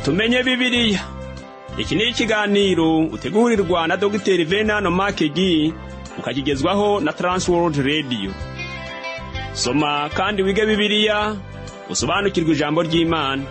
tumenye bibiliya iki ni ikiganiro utegurirwa na dogiteri venano makegi ukakigezwaho na taransiwodi radiyo soma kandi wige bibiliya usobanukirwe ijambo ry'imana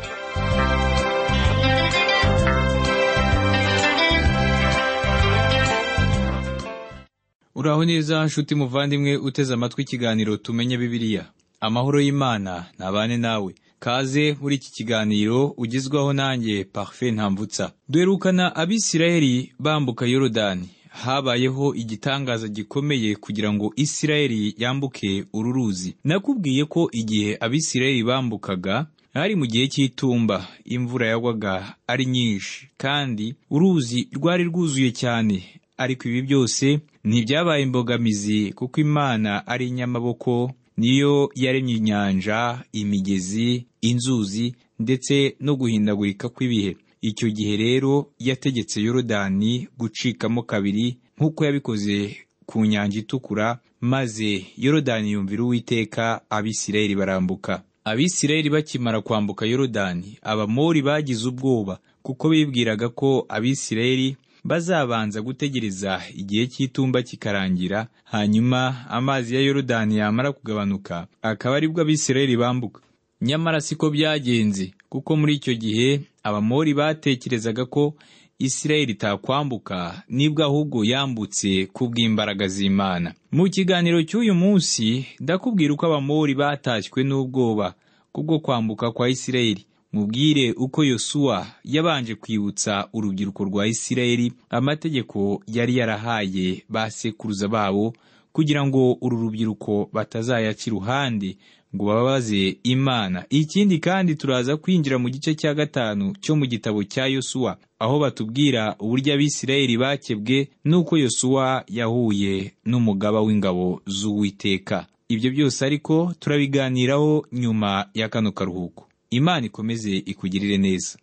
uraho neza nshuti muvandimwe uteze amatwi ikiganiro tumenye bibiliya amahoro y'imana ntabane nawe kaze muri iki kiganiro ugizwaho nanjye parufe ntambutsa duherukana abisirayeli bambuka yorodani habayeho igitangaza gikomeye kugira ngo isirayeli yambuke uru ruzi nakubwiye ko igihe abisirayeli bambukaga hari mu gihe cy'itumba imvura yagwaga ari nyinshi kandi uruzi rwari rwuzuye cyane ariko ibi byose ntibyabaye imbogamizi kuko imana ari inyamaboko niyo yaremye inyanja imigezi inzuzi ndetse no guhindagurika kw'ibihe icyo gihe rero yategetse yorodani gucikamo kabiri nk'uko yabikoze ku nyanja itukura maze yorodani yumvira uwiteka abisirayeli barambuka abisirayeli bakimara kwambuka yorodani abamori bagize ubwoba kuko bibwiraga ko abisirayeli bazabanza gutegereza igihe cy'itumba kikarangira hanyuma amazi ya yorodani yamara kugabanuka akaba aribwo abisirayeli bambuka nyamara siko byagenze kuko muri icyo gihe abamori batekerezaga ko isirayeli itakwambuka nibwo ahubwo yambutse ku bw'imbaraga z'imana mu kiganiro cy'uyu munsi ndakubwira uko abamori batashywe n'ubwoba kubwo kwambuka kwa isirayeli mubwire uko yosuwa yabanje kwibutsa urubyiruko rwa isirayeli amategeko yari yarahaye ba sekuruza babo kugira ngo uru rubyiruko batazayaca iruhande ngo bababaze imana ikindi kandi turaza kwinjira mu gice cya gatanu cyo mu gitabo cya yosuwa aho batubwira uburyo abisirayeli bakebwe n'uko yosuwa yahuye n'umugaba w'ingabo z'uwiteka ibyo byose ariko turabiganiraho nyuma ya kano karuhuko imana ikomeze ikugirire neza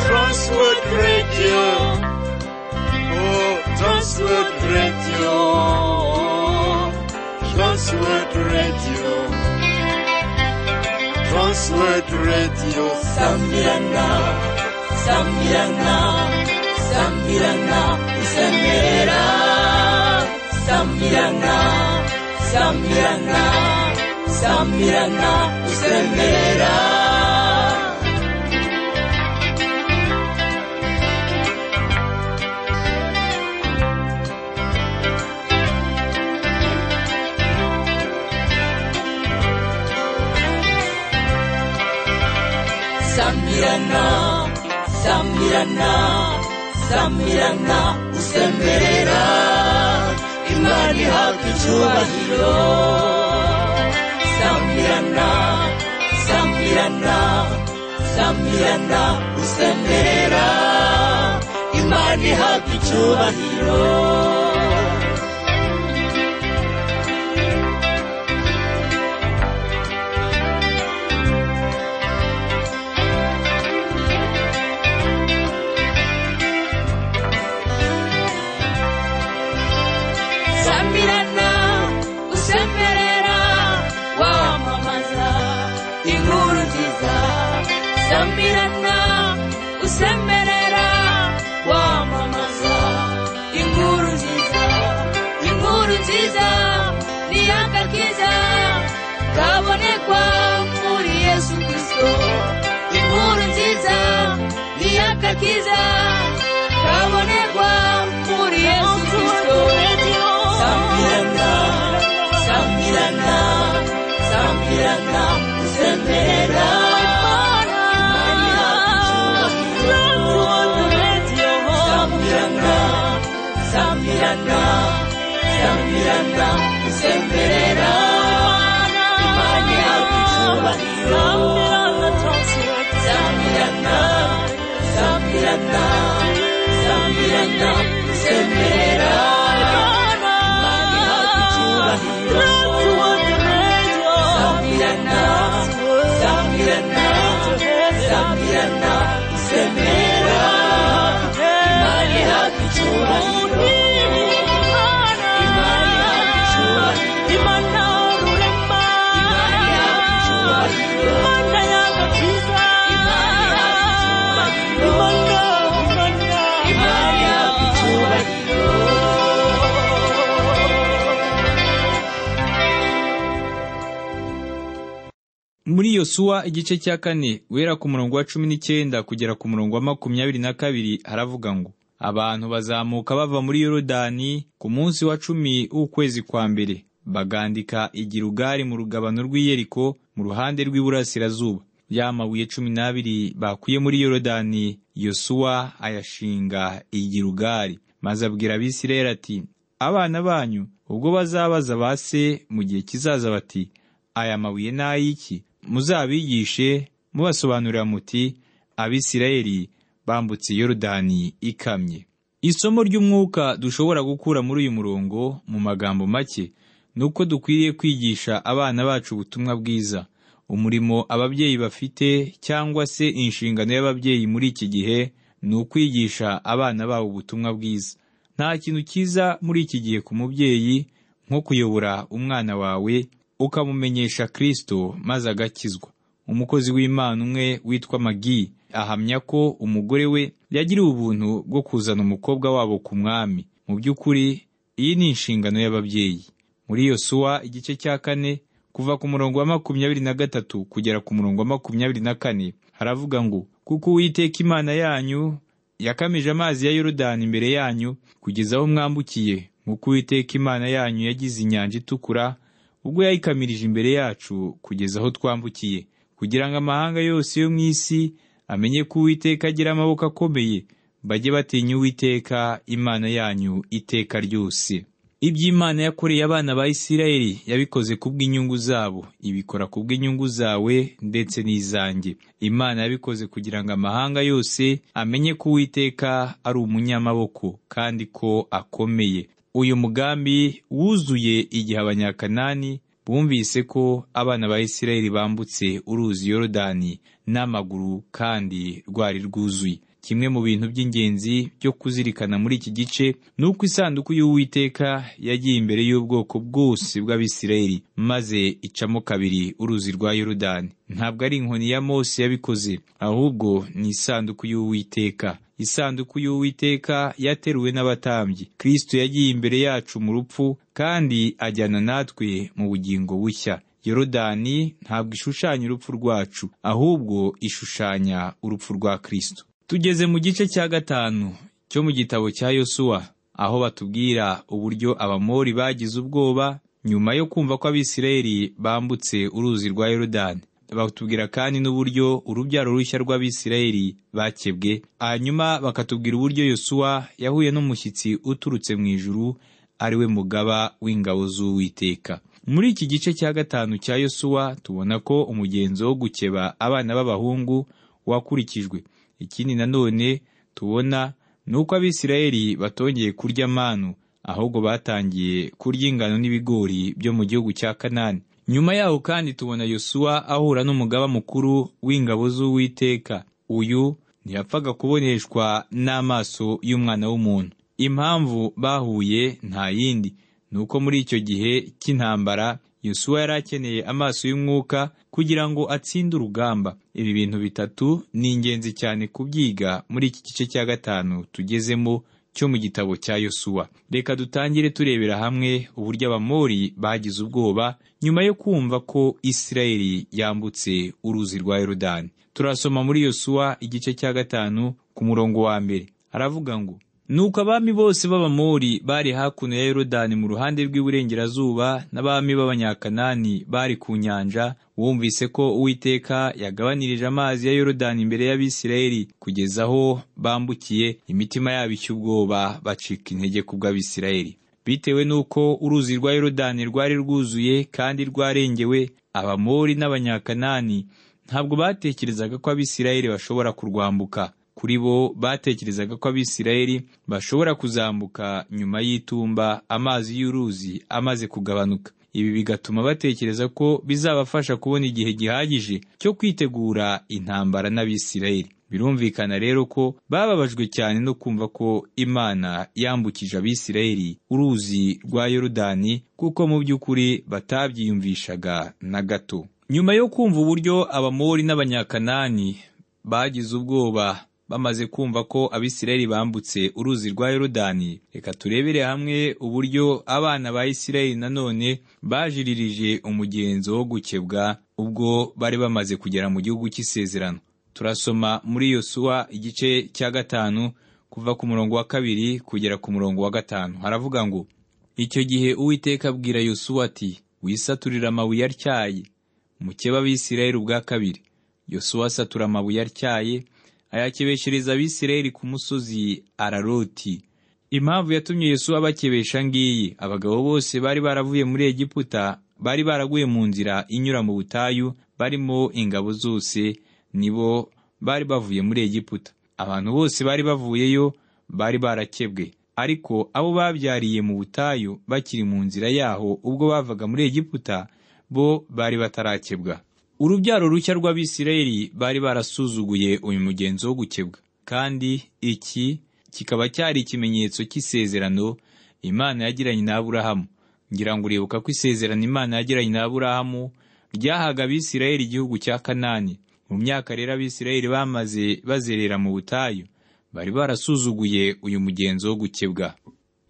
Transworld Radio. Oh, Transworld Radio. Transworld Radio. Transworld Radio. Sambirana. Sambirana. Sambirana. Usemera. Sambirana. Sambirana. Sambirana. Usemera. Sambirana, Sambirana, Sambirana, usemberera Imana ihabwa icyubahiro Sambirana, Sambirana, Sambirana, usemberera Imana ihabwa icyubahiro Sambirana, usemberera wamamaza inkuru nziza Sambirana, usemberera wamamaza inkuru nziza inkuru nziza ni akakiza kabonekwa muri yesu kirisito inkuru nziza ni akakiza kabonekwa muri yesu kirisito Sambirana, Sambirana, Sambirana, Sambirana. Sambirana, Sambirana, Sambirana, Sambirana. Imani yakucyubahiro. Sambirana, Sambirana, Sambirana, Sambirana. Imana ihabwa icyubahiro. yosuwa igice cya kane guhera ku murongo wa cumi n'icyenda kugera ku murongo wa makumyabiri na kabiri haravuga ngo abantu bazamuka bava muri yorodani ku munsi wa cumi w'ukwezi kwa mbere bagandika igirugari mu rugabano rw'iyeriko mu ruhande rw'iburasirazuba ya mabuye cumi n'abiri bakuye muri yorodani yosuwa ayashinga igirugari maze abwira abisirayeli ati abana banyu ubwo bazabaza ba se mu gihe kizaza bati aya mabuye ni ay'iki muzabigishe mubasobanurira muti abisirayeli bambutse yorodani ikamye isomo ry'umwuka dushobora gukura muri uyu murongo mu magambo make ni uko dukwiriye kwigisha abana bacu ubutumwa bwiza umurimo ababyeyi bafite cyangwa se inshingano y'ababyeyi muri iki gihe ni ukwigisha abana babo ubutumwa bwiza nta kintu cyiza muri iki gihe ku mubyeyi nko kuyobora umwana wawe ukamumenyesha kirisito maze agakizwa umukozi w'imana umwe witwa magi ahamya ko umugore we yagiriwe ubuntu bwo kuzana umukobwa wabo ku mwami mu by'ukuri iyi ni inshingano y'ababyeyi muri iyo suwa igice cya kane kuva ku murongo wa makumyabiri na gatatu kugera ku murongo wa makumyabiri na kane haravuga ngo kuko uwiteka imana yanyu yakamije amazi ya yorodani imbere yanyu kugeza aho mwambukiye nk'uko uwiteka imana yanyu yagize inyanja itukura ubwo yayikamirije imbere yacu kugeza aho twambukiye kugira ngo amahanga yose yo mu isi amenye ko uwiteka agira amaboko akomeye bajye batinya uwiteka imana yanyu iteka ryose iby'imana yakoreye abana ba isirayeli yabikoze ku bw'inyungu zabo ibikora ku bw'inyungu zawe ndetse n'izanjye imana yabikoze kugira ngo amahanga yose amenye ko uwiteka ari umunyamaboko kandi ko akomeye uyu mugambi wuzuye igihe abanyakanani bumvise ko abana ba isirayeli bambutse uruzi yorodani n'amaguru kandi rwari rwuzuye kimwe mu bintu by'ingenzi byo kuzirikana muri iki gice ni uko isanduku y'uwiteka yagiye imbere y'ubwoko bwose bw'abisirayeli maze icamo kabiri uruzi rwa yorodani ntabwo ari inkoni ya mose yabikoze ahubwo ni isanduku y'uwiteka isanduku y'uwiteka yateruwe n'abatambyi kirisito yagiye imbere yacu mu rupfu kandi ajyana natwe mu bugingo bushya yorodani ntabwo ishushanya urupfu rwacu ahubwo ishushanya urupfu rwa kirisito tugeze mu gice cya gatanu cyo mu gitabo cya yosuwa aho batubwira uburyo abamori bagize ubwoba nyuma yo kumva ko abisirayeli bambutse uruzi rwa yorodani batubwira kandi n'uburyo urubyaro rushya rw'abisirayeli bakebwe hanyuma bakatubwira uburyo yosuwa yahuye n'umushyitsi uturutse mu ijuru ari we mugaba w'ingabo z'uwiteka muri iki gice cya gatanu cya yosuwa tubona ko umugenzo wo gukeba abana b'abahungu wakurikijwe ikindi nanone tubona ni uko abisirayeli batongeye kurya manu ahubwo batangiye kurya ingano n'ibigori byo mu gihugu cya kanani nyuma yaho kandi tubona yosuwa ahura n'umugaba mukuru w'ingabo z'uwiteka uyu ntiyapfaga kuboneshwa n'amaso y'umwana w'umuntu impamvu bahuye nta yindi ni uko muri icyo gihe cy'intambara yosuwa yari akeneye amaso y'umwuka kugira ngo atsinde urugamba ibi bintu bitatu ni ingenzi cyane kubyiga muri iki gice cya gatanu tugezemo cyo mu gitabo cya yosuwa reka dutangire turebera hamwe uburyo abamori bagize ubwoba nyuma yo kumva ko isirayeli yambutse uruzi rwa yorodani turasoma muri yosuwa igice cya gatanu ku murongo wa mbere aravuga ngo nuko abami bose b'abamori bari hakuno ya yorodani mu ruhande rw'iburengerazuba n'abami b'abanyakanani bari ku nyanja wumvise ko uwiteka yagabanirije amazi ya yorodani imbere y'abisirayeli kugeza aho bambukiye imitima yabo icy'ubwoba bacika intege kubw'abisirayeli bitewe n'uko uruzi rwa yorodani rwari rwuzuye kandi rwarengewe abamori n'abanyakanani ntabwo batekerezaga ko abisirayeli bashobora kurwambuka kuri bo batekerezaga ko abisirayeli bashobora kuzambuka nyuma y'itumba amazi y'uruzi amaze kugabanuka ibi bigatuma batekereza ko bizabafasha kubona igihe gihagije cyo kwitegura intambara n'abisirayeli birumvikana rero ko bababajwe cyane no kumva ko imana yambukije abisirayeli uruzi rwa yorodani kuko mu by'ukuri batabyiyumvishaga na gato nyuma yo kumva uburyo abamori n'abanyakanani bagize ubwoba bamaze kumva ko abisirayeli bambutse uruzi rwa yorodani reka turebere hamwe uburyo abana ba isirayeli nanone bajiririje umugenzo wo gukebwa ubwo bari bamaze kugera mu gihugu cy'isezerano turasoma muri yosuwa igice cya gatanu kuva ku murongo wa kabiri kugera ku murongo wa gatanu haravuga ngo icyo gihe uwiteka abwira yosuwa ati wisaturire amabuye atyaye mukeba abisirayeli ubwa kabiri yosuwa asatura amabuye atyaye ayakebeshereza abisirayeli ku musozi araroti impamvu yatumye yesu abakebesha ngiyi abagabo bose bari baravuye muri egiputa bari baraguye mu nzira inyura mu butayu barimo ingabo zose nibo bari bavuye muri egiputa abantu bose bari bavuyeyo bari barakebwe ariko abo babyariye mu butayu bakiri mu nzira yaho ubwo bavaga muri egiputa bo bari batarakebwa urubyaro rushya rw'abisirayeli bari barasuzuguye uyu mugenzo wo gukebwa kandi iki kikaba cyari ikimenyetso cy'isezerano imana yagiranye na aburahamu ngira ngo uribuka ko isezerano imana yagiranye na aburahamu ryahaga abisirayeli igihugu cya kanani mu myaka rero abisirayeli bamaze bazerera mu butayu bari barasuzuguye uyu mugenzo wo gukebwa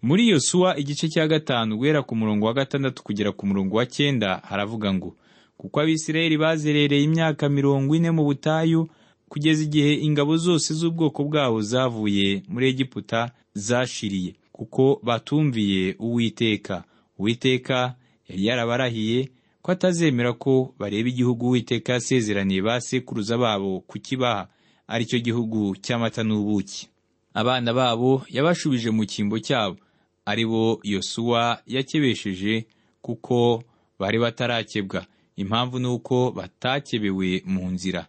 muri yosuwa igice cya gatanu guhera ku murongo wa gatandatu kugera ku murongo wa cyenda haravuga ngo kuko abisirayeli bazerereye imyaka mirongo ine mu butayu kugeza igihe ingabo zose z'ubwoko bwabo zavuye muri egiputa zashiriye kuko batumviye uwiteka uwiteka yari yarabarahiye ko atazemera ko bareba igihugu uwiteka yasezeraniye ba sekuruza babo kukibaha ari cyo gihugu cy'amata n'ubuki abana babo yabashubije mu cyimbo cyabo ari bo yosuwa yakebesheje kuko bari batarakebwa impamvu ni uko batakebewe mu nzira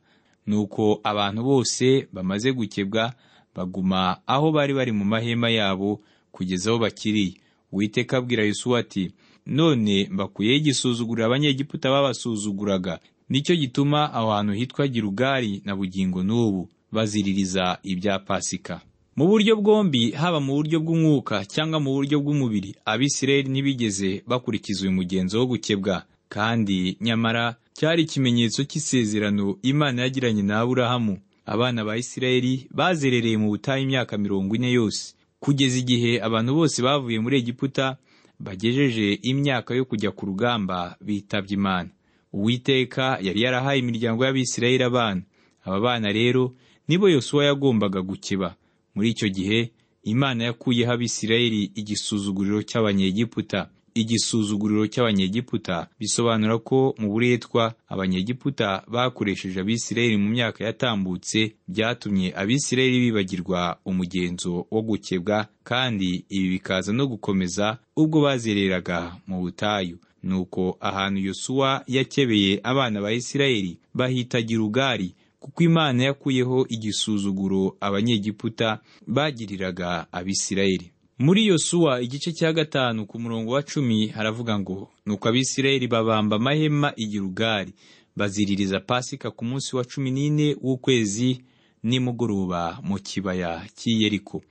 ni uko abantu bose bamaze gukebwa baguma aho bari bari mu mahema yabo kugeza aho bakiriye uwiteka abwira Yosuwa ati none mbakuyeho igisuzugurira abanyegiputa babasuzuguraga nicyo gituma aho hantu hitwa girugari na bugingo n'ubu baziririza ibya pasika mu buryo bwombi haba mu buryo bw'umwuka cyangwa mu buryo bw'umubiri abisirayeli ntibigeze bakurikiza uyu mugenzo wo gukebwa kandi nyamara cyari ikimenyetso cy'isezerano imana yagiranye na aburahamu abana ba isirayeli bazerereye mu butayu imyaka mirongo ine yose kugeza igihe abantu bose bavuye muri egiputa bagejeje imyaka yo kujya ku rugamba bitabye imana uwiteka yari yarahaye imiryango y'abisirayeli abana aba bana rero nibo yosuwa yagombaga gukeba muri icyo gihe imana yakuyeho abisirayeli igisuzuguriro cy'abanyegiputa igisuzuguriro cy'abanyegiputa bisobanura ko mu buretwa abanyegiputa bakoresheje abisirayeli mu myaka yatambutse byatumye abisirayeli bibagirwa umugenzo wo gukebwa kandi ibi bikaza no gukomeza ubwo bazereraga mu butayu nuko ahantu yosuwa yakebeye abana ba isirayeli bahita girugari kuko imana yakuyeho igisuzuguro abanyegiputa bagiriraga abisirayeli muri yosuwa igice cya gatanu ku murongo wa cumi haravuga ngo nuko abisirayeli babamba amahema igirugari baziririza pasika ku munsi wa cumi n'ine w'ukwezi nimugoroba mu kibaya cy'iyeriko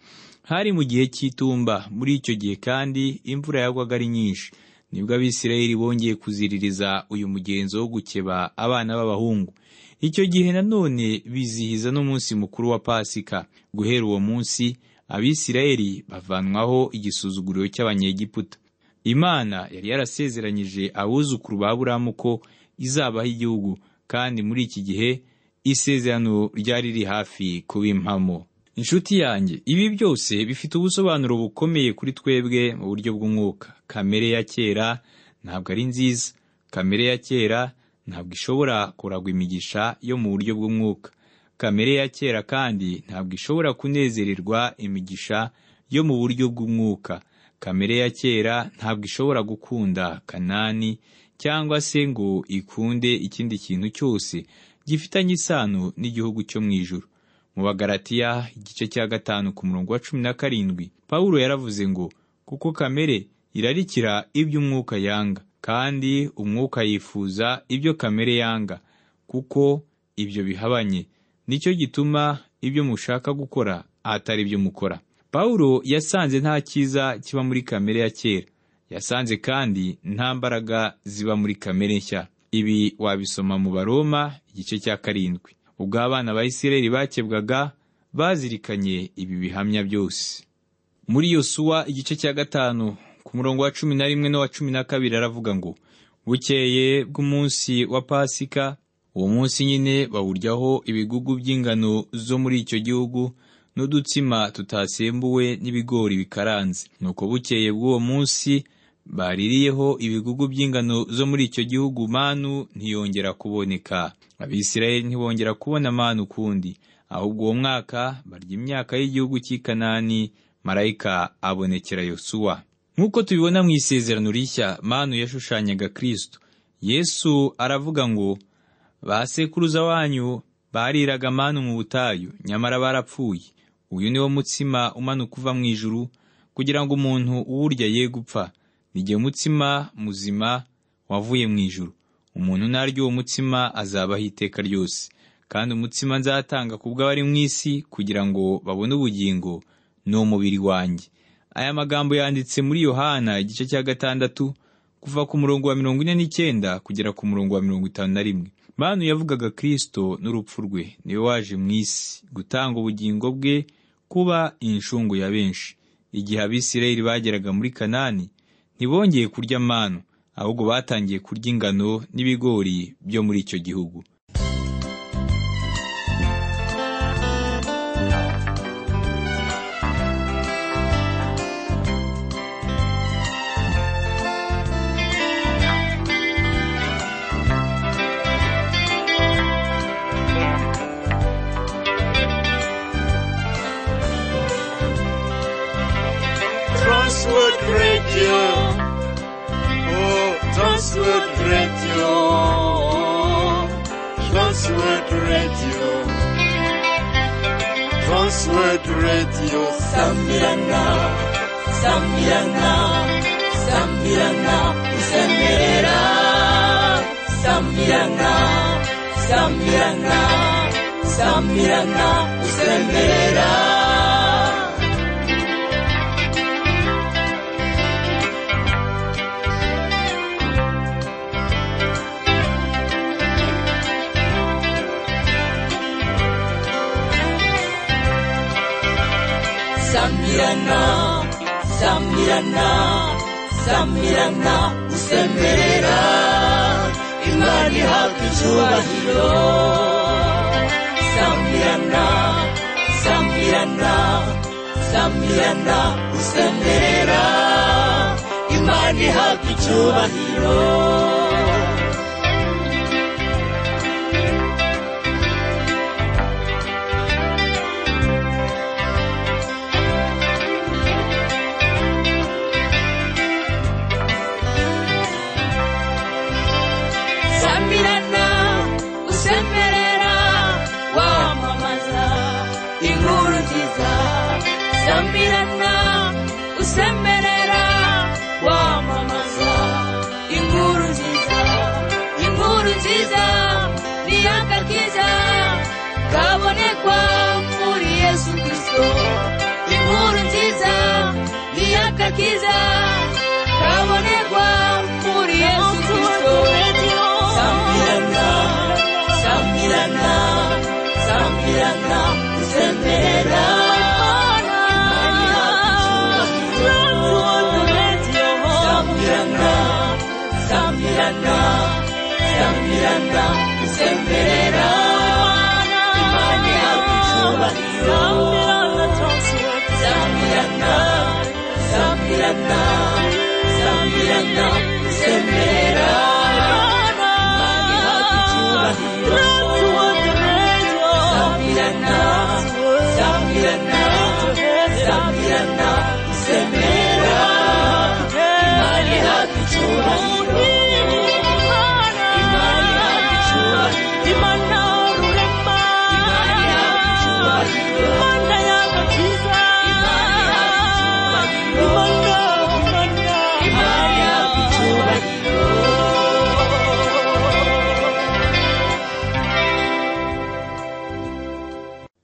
hari mu gihe cy'itumba muri icyo gihe kandi imvura yagwaga ari nyinshi nibwo abisirayeli bongeye kuziririza uyu mugenzo wo gukeba abana b'abahungu icyo gihe nanone bizihiza n'umunsi mukuru wa pasika guhera uwo munsi abisirayeli bavanwaho igisuzuguriro cy'abanyegiputa imana yari yarasezeranyije abuzukuru ba buramu ko izabaho igihugu kandi muri iki gihe isezerano ryari riri hafi kuba impamo inshuti yanjye ibi byose bifite ubusobanuro bukomeye kuri twebwe mu buryo bw'umwuka kamere ya kera ntabwo ari nziza kamere ya kera ntabwo ishobora kuragwa imigisha yo mu buryo bw'umwuka kamere ya kera kandi ntabwo ishobora kunezererwa imigisha yo mu buryo bw'umwuka kamere ya kera ntabwo ishobora gukunda kanani cyangwa se ngo ikunde ikindi kintu cyose gifitanye isano n'igihugu cyo mu ijoro mu bagaratiya igice cya gatanu ku murongo wa cumi na karindwi pawulo yaravuze ngo kuko kamere irarikira iby'umwuka yanga kandi umwuka yifuza ibyo kamere yanga kuko ibyo bihabanye nicyo gituma ibyo mushaka gukora atari byo mukora pawulo yasanze nta cyiza kiba muri kamere ya kera yasanze kandi nta mbaraga ziba muri kamere nshya ibi wabisoma mu baroma igice cya karindwi ubwo abana ba isirayeli bakebwaga bazirikanye ibi bihamya byose muri yosuwa igice cya gatanu ku murongo wa cumi na rimwe n'uwa cumi na kabiri aravuga ngo bukeye bw'umunsi wa pasika uwo munsi nyine bawuryaho ibigugu by'ingano zo muri icyo gihugu n'udutsima tutasembuwe n'ibigori bikaranze nuko bukeye bw'uwo munsi baririyeho ibigugu by'ingano zo muri icyo gihugu manu ntiyongera kuboneka abisirayeli ntibongera kubona manu ukundi ahubwo uwo mwaka barya imyaka y'igihugu cy'i kanani marayika abonekera yosuwa nk'uko tubibona mu isezerano rishya manu yashushanyaga kirisito yesu aravuga ngo ba sekuruza wanyu bariraga manu mu butayu nyamara barapfuye uyu ni wo mutsima umanuka uva mu ijuru kugira ngo umuntu uwurya ye gupfa nijye mutsima muzima wavuye mu ijuru umuntu narya uwo mutsima azabaho iteka ryose kandi umutsima nzatanga ku bw'abari mu isi kugira ngo babone ubugingo ni umubiri wanjye aya magambo yanditse muri yohana igice cya gatandatu kuva ku murongo wa mirongo ine n'icyenda kugera ku murongo wa mirongo itanu na rimwe manu yavugaga kirisito n'urupfu rwe niwe waje mu isi gutanga ubugingo bwe kuba inshungu ya benshi igihe abisirayeli bageraga muri kanani ntibongeye kurya manu ahubwo batangiye kurya ingano n'ibigori byo muri icyo gihugu Transworld Radio. Oh, Transworld Radio. Transworld Radio. Transworld Radio. Sambirana, Sambirana, Sambirana, Usemerera. Sambirana, Sambirana, Sambirana, Usemerera. Sambirana, Sambirana, Sambirana, usemerera Imana ihabwa icyubahiro Sambirana, Sambirana, Sambirana, usemerera Imana ihabwa icyubahiro Sambirana, usemerera wamamaza inkuru nziza Sambirana, usemerera wamamaza inkuru nziza inkuru nziza ni akakiza kabonekwa muri yesu kristo inkuru nziza ni akakiza kabonekwa muri yesu kristo sambirana sambirana sambirana usemerera sambirana sambirana sambirana usemerera imana yawe icyubahiro sambirana sambirana sambirana usemerera imana yawe icyubahiro sambirana sambirana sambirana usemerera imana yawe icyubahiro imana yawe icyubahiro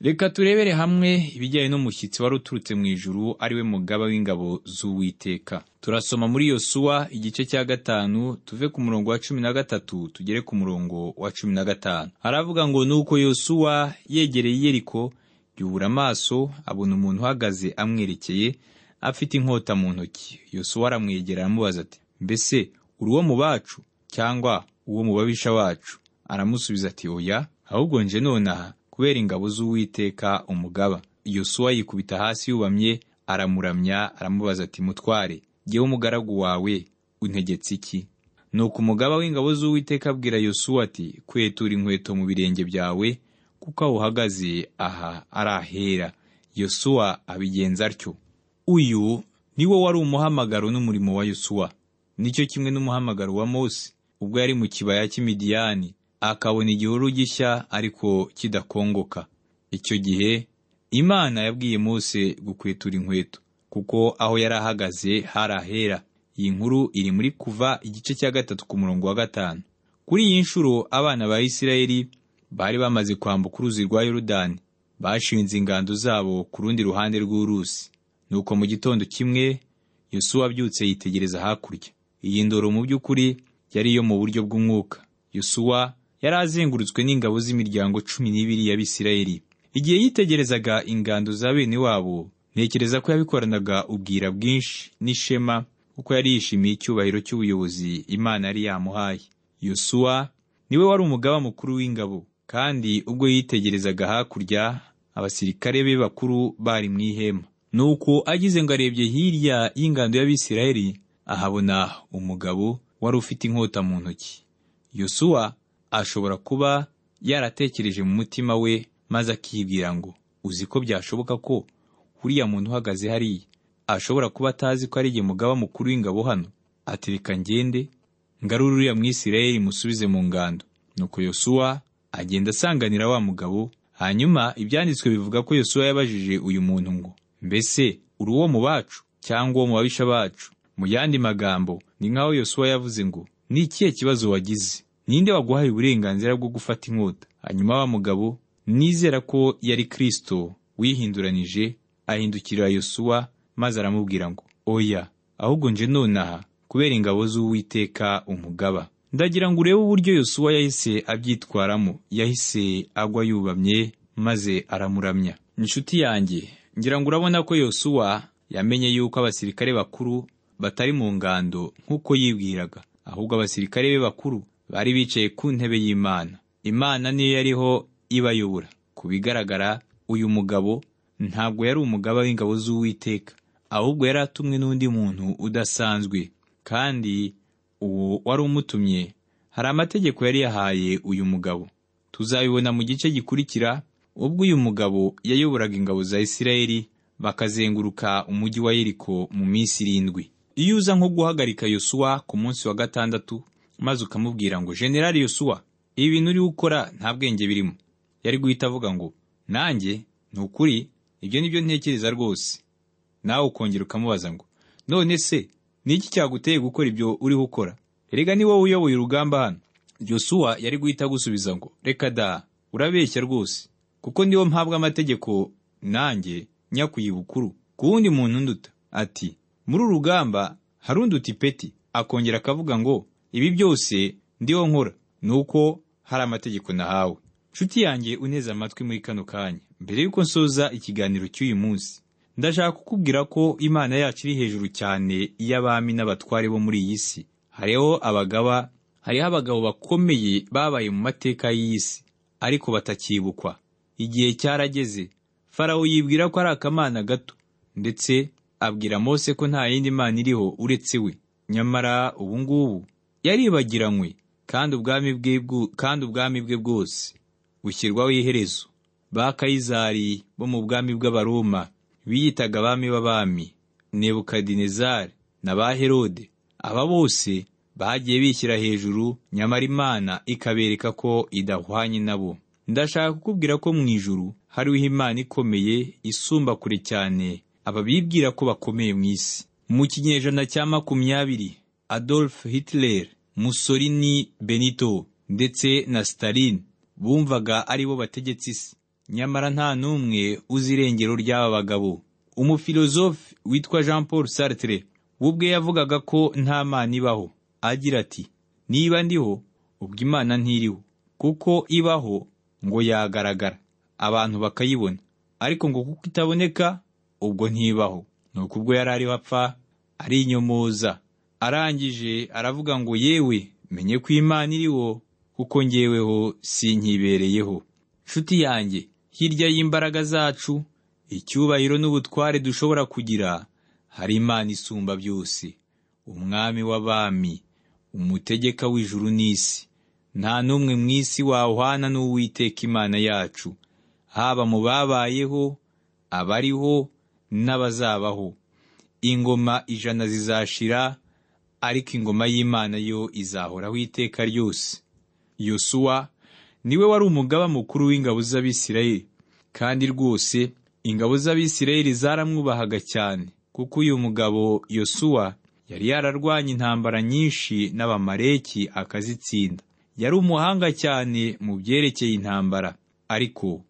reka turebere hamwe ibijyanye n'umushyitsi wari uturutse mu ijuru ariwe mugaba w'ingabo z'uwiteka turasoma muri yosuwa igice cya gatanu tuve ku murongo wa cumi na gatatu tugere ku murongo wa cumi na gatanu aravuga ngo nuko yosuwa yegereye iyeriko yubura amaso abona umuntu uhagaze amwerekeye afite inkota mu ntoki yosuwa aramwegera aramubaza ati mbese uri uwo mu bacu cyangwa uwo mu babisha bacu aramusubiza ati oya ahubwo nje nonaha kubera ingabo z'uwiteka umugaba yosuwa yikubita hasi yubamye aramuramya aramubaza ati mutware jyewe umugaragu wawe untegetse iki nuko umugaba w'ingabo z'uwiteka abwira yosuwa ati kwetura inkweto mu birenge byawe kuko aho uhagaze aha ari ahera yosuwa abigenza atyo uyu niwo wari umuhamagaro n'umurimo wa yosuwa nicyo kimwe n'umuhamagaro wa mose ubwo yari mu kibaya cy'imidiyani akabona igihuru gishya ariko kidakongoka icyo gihe imana yabwiye mose gukwetura inkweto kuko aho yari ahagaze hari ahera iyi nkuru iri muri kuva igice cya gatatu ku murongo wa gatanu kuri iyi nshuro abana ba isirayeli bari bamaze kwambuka uruzi rwa yorudani bashinze ingando zabo ku rundi ruhande rw'uruzi nuko mu gitondo kimwe yosuwa abyutse yitegereza hakurya iyi ndoro mu by'ukuri yari iyo mu buryo bw'umwuka yosuwa yari azengurutswe n'ingabo z'imiryango cumi n'ibiri y'abisirayeli igihe yitegerezaga ingando za bene wabo ntekereza ko yabikoranaga ubwira bwinshi n'ishema kuko yari yishimiye icyubahiro cy'ubuyobozi imana yari yamuhaye yosuwa niwe wari umugaba mukuru w'ingabo kandi ubwo yitegerezaga hakurya abasirikare be bakuru bari mu ihema nuko agize ngo arebye hirya y'ingando y'abisirayeli ahabona umugabo wari ufite inkota mu ntoki yosuwa ashobora kuba yaratekereje mu mutima we maze akibwira ngo uzi ko byashoboka ko uriya muntu uhagaze hariya ashobora kuba atazi ko ari igihe mugaba mukuru w'ingabo hano ati reka ngende ngarure uriya mwisirayeli musubize mu ngando nuko yosuwa agenda asanganira wa mugabo hanyuma ibyanditswe bivuga ko yosuwa yabajije uyu muntu ngo mbese uri uwo mu bacu cyangwa uwo mu babisha bacu mu yandi magambo ni nk'aho yosuwa yavuze ngo ni ikihe kibazo wagize ninde waguhaye uburenganzira bwo gufata inkota hanyuma wa mugabo nizera ko yari kirisito wihinduranije ahindukirira yosuwa maze aramubwira ngo oya ahubwo nje nonaha kubera ingabo z'uwiteka umugaba ndagira ngo urebe uburyo yosuwa yahise abyitwaramo yahise agwa yubamye maze aramuramya inshuti yanjye ngira ngo urabona ko yosuwa yamenye yuko abasirikare bakuru batari mu ngando nk'uko yibwiraga ahubwo abasirikare be bakuru bari bicaye ku ntebe y'imana imana niyo yariho ibayobora ku bigaragara uyu mugabo ntabwo yari umugaba w'ingabo z'uwiteka ahubwo yari atumwe n'undi muntu udasanzwe kandi uwo wari umutumye hari amategeko yari yahaye uyu mugabo tuzabibona mu gice gikurikira ubwo uyu mugabo yayoboraga ingabo za isirayeli bakazenguruka umujyi wa yeriko mu minsi irindwi iyo uza nko guhagarika yosuwa ku munsi wa gatandatu maze ukamubwira ngo generali yosuwa ibi bintu uri gukora nta bwenge birimo yari guhita avuga ngo nanjye ni ukuri ibyo ni byo ntekereza rwose nawe ukongera ukamubaza ngo none se ni iki cyaguteye gukora ibyo uriho ukora erega ni wowe uyoboye urugamba hano yosuwa yari guhita agusubiza ngo reka da urabeshya rwose kuko niwo mpabwa amategeko nanjye njya kuyibukuru ku wundi muntu nduta ati muri uru rugamba hari undi peti akongera akavuga ngo ibi byose ndiho nkora ni uko hari amategeko nahawe nshuti yanjye uneze amatwi muri kano kanya mbere y'uko nsoza ikiganiro cy'uyu munsi ndashaka kukubwira ko imana yacu iri hejuru cyane iy'abami n'abatware bo muri iyi si hariho abagaba hariho abagabo bakomeye babaye mu mateka y'iyi si ariko batakibukwa igihe cyarageze farawo yibwira ko ari akamana gato ndetse abwira mose ko nta yindi mana iriho uretse we nyamara ubu ngubu yaribagiranywe kandi ubwami bwe bwu- kandi ubwami bwe bwose bushyirwaho iherezo ba kayizari bo mu bwami bw'abaroma biyitaga abami b'abami nebukadinezari na ba herode aba bose bagiye bishyira hejuru nyamara imana ikabereka ko idahwanye nabo ndashaka kukubwira ko mu ijuru hariho imana ikomeye isumba kure cyane ababibwira ko bakomeye mu isi mu kinyejana cya makumyabiri adolf hitler mussolini benito ndetse na stalin bumvaga ari bo bategetse isi nyamara nta n'umwe uzi irengero ry'aba bagabo umufilozofe witwa jean paul sartre we ubwe yavugaga ko nta mana ibaho agira ati niba ndiho ubwo imana ntiriho kuko ibaho ngo yagaragara abantu bakayibona ariko ngo kuko itaboneka ubwo ntibaho nuko ubwo yari ariho apfa arinyomoza arangije aravuga ngo yewe menye ko imana iriho kuko ngeweho sinkibereyeho nshuti yanjye hirya y'imbaraga zacu icyubahiro n'ubutware dushobora kugira hari imana isumba byose umwami w'abami umutegeka w'ijuru n'isi nta n'umwe mu isi wawuhana n'uwiteka imana yacu haba mu babayeho abariho n'abazabaho ingoma ijana zizashira ariko ingoma y'imana yo izahoraho iteka ryose yosuwa niwe wari umugaba mukuru w'ingabo z'abisirayeli kandi rwose ingabo z'abisirayeli zaramwubahaga cyane kuko uyu mugabo yosuwa yari yararwanye intambara nyinshi n'abamareki akazitsinda yari umuhanga cyane mu byerekeye intambara ariko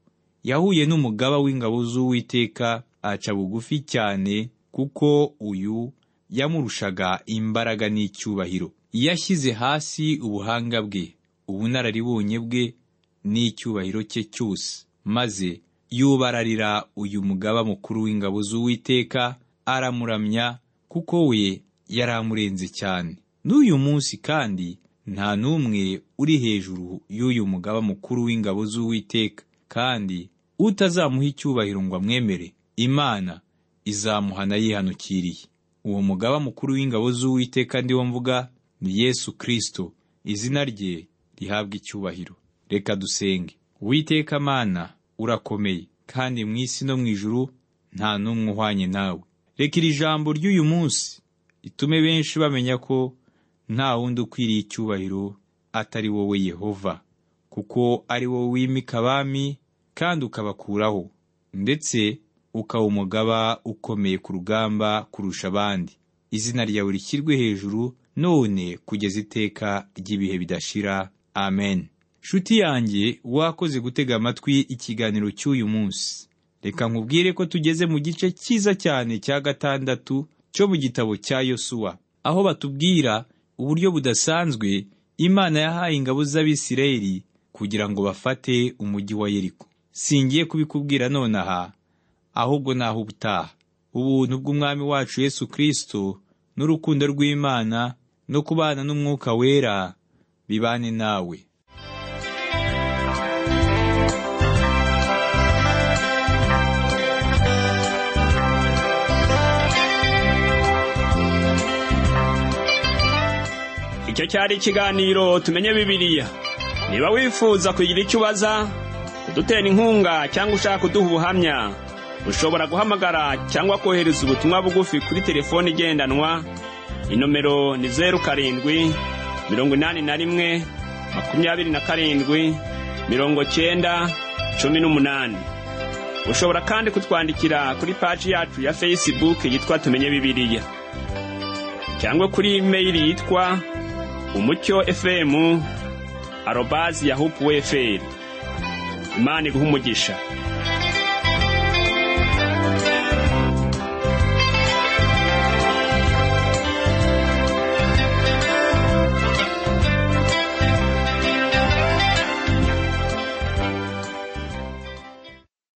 yahuye n'umugaba w'ingabo z'uwiteka aca bugufi cyane kuko uyu yamurushaga imbaraga n'icyubahiro yashyize hasi ubuhanga bwe ubunararibonye bwe n'icyubahiro cye cyose maze yubararira uyu mugaba mukuru w'ingabo z'uwiteka aramuramya kuko we yari amurenze cyane n'uyu munsi kandi nta n'umwe uri hejuru y'uyu mugaba mukuru w'ingabo z'uwiteka kandi utazamuha icyubahiro ngo amwemere imana izamuhana yihanukiriye uwo mugaba mukuru w'ingabo z'uwiteka ndi wo mvuga ni yesu kirisito izina rye rihabwa icyubahiro reka dusenge witeka mana urakomeye kandi mu isi no mu ijuru nta n'umwe uhwanye nawe reka iri jambo ry'uyu munsi ritume benshi bamenya ko nta wundi ukwiriye icyubahiro atari wowe yehova kuko ari wowe wimika abami kandi ukabakuraho ndetse ukaba umugaba ukomeye ku rugamba kurusha abandi izina ryawe rishyirwe hejuru none kugeza iteka ry'ibihe bidashira amen nshuti yanjye wakoze gutega amatwi ikiganiro cy'uyu munsi reka nkubwire ko tugeze mu gice cyiza cyane cya gatandatu cyo mu gitabo cya yosuwa aho batubwira uburyo budasanzwe imana yahaye ingabo z'abisirayeli kugira ngo bafate umujyi wa yeriko singiye kubikubwira nonaha ahubwo naho ubutaha ubuntu bw'umwami wacu yesu kirisito n'urukundo rw'imana no kubana n'umwuka wera bibane nawe icyo cyari ikiganiro tumenye bibiliya niba wifuza kugira icyo ubaza kudutera inkunga cyangwa ushaka kuduha ubuhamya ushobora guhamagara cyangwa kohereza ubutumwa bugufi kuri telefoni igendanwa inomero ni zeru karindwi mirongo inani na rimwe makumyabiri na karindwi mirongo cyenda cumi n'umunani ushobora kandi kutwandikira kuri paji yacu ya fesibuke yitwa tumenye bibiliya cyangwa kuri imeyili yitwa umucyo fm arobazi yahupuweferi imana iguha umugisha